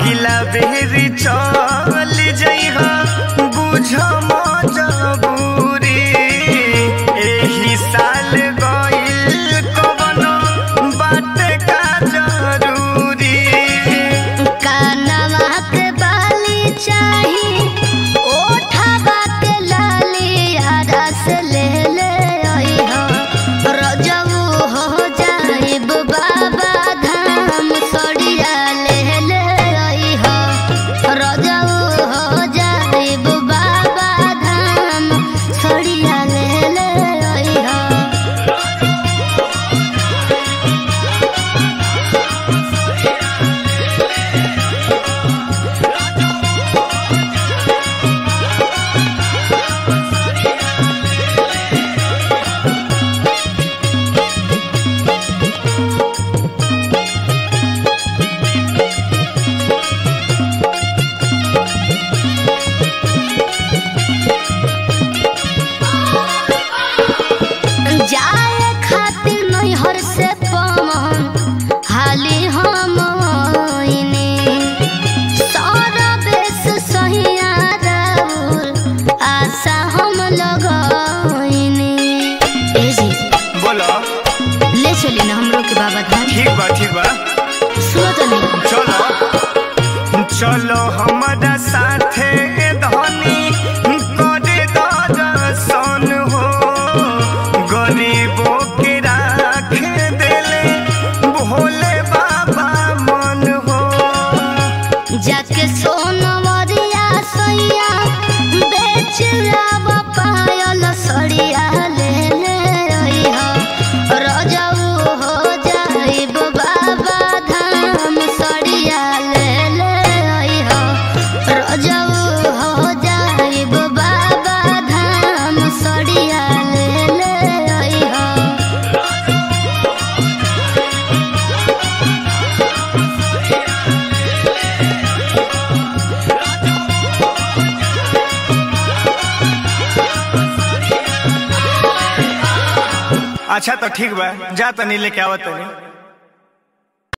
अगिला बेरी चल जइहा बुझ मजबूरी एही साल गइल कवनो बात का जरूरी कानवा के बाली चाही ओठवा के लाली रस ले ले अइहो रजऊ हो जाइब बाबा धाम सड़िया ले ले अइहो रजऊ हो जाइब बाबा धाम सड़िया ले ले अइहो जाए खातिर नैहर से पवन हाली हम आइने। सारा बेस सहिया राउर आशा हम लगइने। ए जी बोलो ले चली ना हमरो के बाबा धाम ठीक बा ठीक बा सुनो तो नहीं चलो चलो हमारा साथे धनी करे दर्शन हो गरीबों के राख देले भोले बाबा मन हो जाके सोनवरिया सैया बेच लाब पायल सड़िया ले ले अइहो रजऊ हो जाइब बाबा धाम सड़िया ले ले अइहो रजऊ हो जाइब बाबा धाम सड़िया ले ले अइहो अच्छा तो ठीक बा जा तनी लेके आवत तनी